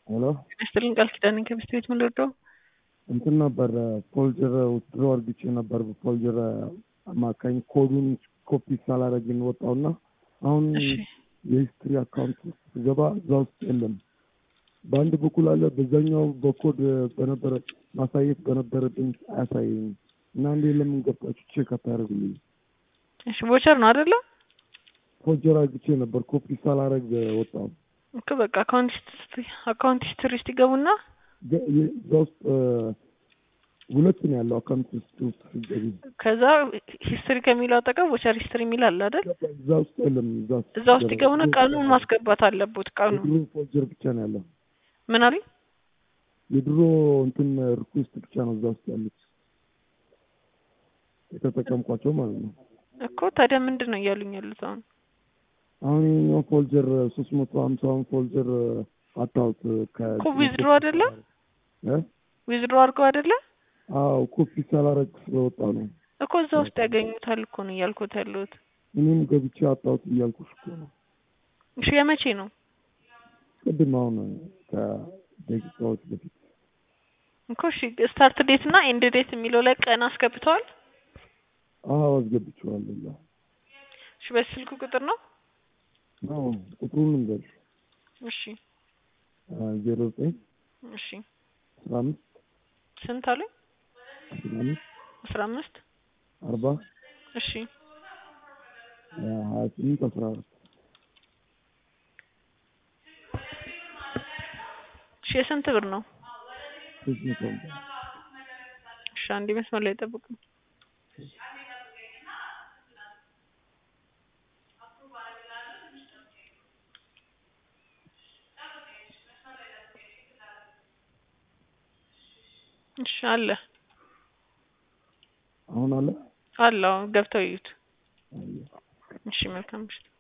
ሄሎ ይስጥልኝ ቃል ኪዳን ከሚስት ቤት ምን ልወደው እንትን ነበር ፎልጀር ውስድሮ አርግቼ ነበር በፎልጀር አማካኝ ኮዱን ኮፒ ሳላረግን ወጣውና አሁን እሺ የሂስትሪ አካውንት ውስጥ ስገባ እዛ ውስጥ የለም። በአንድ በኩል አለ፣ በዛኛው በኮድ በነበረ ማሳየት በነበረብኝ አያሳየኝም እና እንዴ ለምን ገብታችሁ ቼክ አታደርጉልኝ? እሺ ቦቸር ነው አይደለ ፎልጀር አርግቼ ነበር ኮፒ ሳላረግ ወጣው። እኮ በቃ አካውንት ሂስትሪ አካውንት ሂስትሪ ውስጥ ይገቡና ገ- የ- እዛ ውስጥ እ፣ ሁለት ነው ያለው አካውንት ውስጥ ውስጥ ሲገቢ ከዛ ሂስትሪ ከሚለው አጠገብ ቦቸር ሂስትሪ የሚል አለ አይደል እዛ ውስጥ የለም። እዛ ውስጥ እዛ ውስጥ ይገቡና ቀኑን ማስገባት አለቦት ቀኑ የድሮ ፎልጀር ብቻ ነው ያለው። ምን አሉኝ የድሮ እንትን ሪኩዌስት ብቻ ነው እዛ ውስጥ ያሉት የተጠቀምኳቸው ማለት ነው። እኮ ታዲያ ምንድን ነው እያሉኝ ያሉት አሁን አሁን ይኸኛው ፎልጀር ሶስት መቶ ሀምሳውን ፎልጀር አታውት እኮ ዊዝድሮ አይደለ ዊዝድሮ አድርገው አይደለ አዎ ኮፒ ሳላረግ ስለወጣ ነው። እኮ እዛ ውስጥ ያገኙታል እኮ ነው እያልኩት ያለሁት እኔም ገብቼ አጣሁት እያልኩሽ እኮ ነው። እሺ የመቼ ነው ቅድም አሁን ከደቂቃዎች በፊት እኮ እሺ ስታርት ዴት እና ኤንድ ዴት የሚለው ላይ ቀን አስገብተዋል አዎ አስገብቼዋለሁ። እዛ እሺ በስልክ ቁጥር ነው አዎ ቁጥሩን ልንገርሽ እሺ ዜሮ ዘጠኝ እሺ አስራ አምስት ስንት አሉኝ አስራ አምስት አስራ አምስት አርባ እሺ ሀያ ስምንት አስራ አራት እሺ የስንት ብር ነው ሶስት መቶ አምሳ እሺ አንዴ መስመር ላይ ጠብቁ እሺ አለ አሁን አለ አለ አሁን ገብተው ይዩት እሺ መልካም ምሽት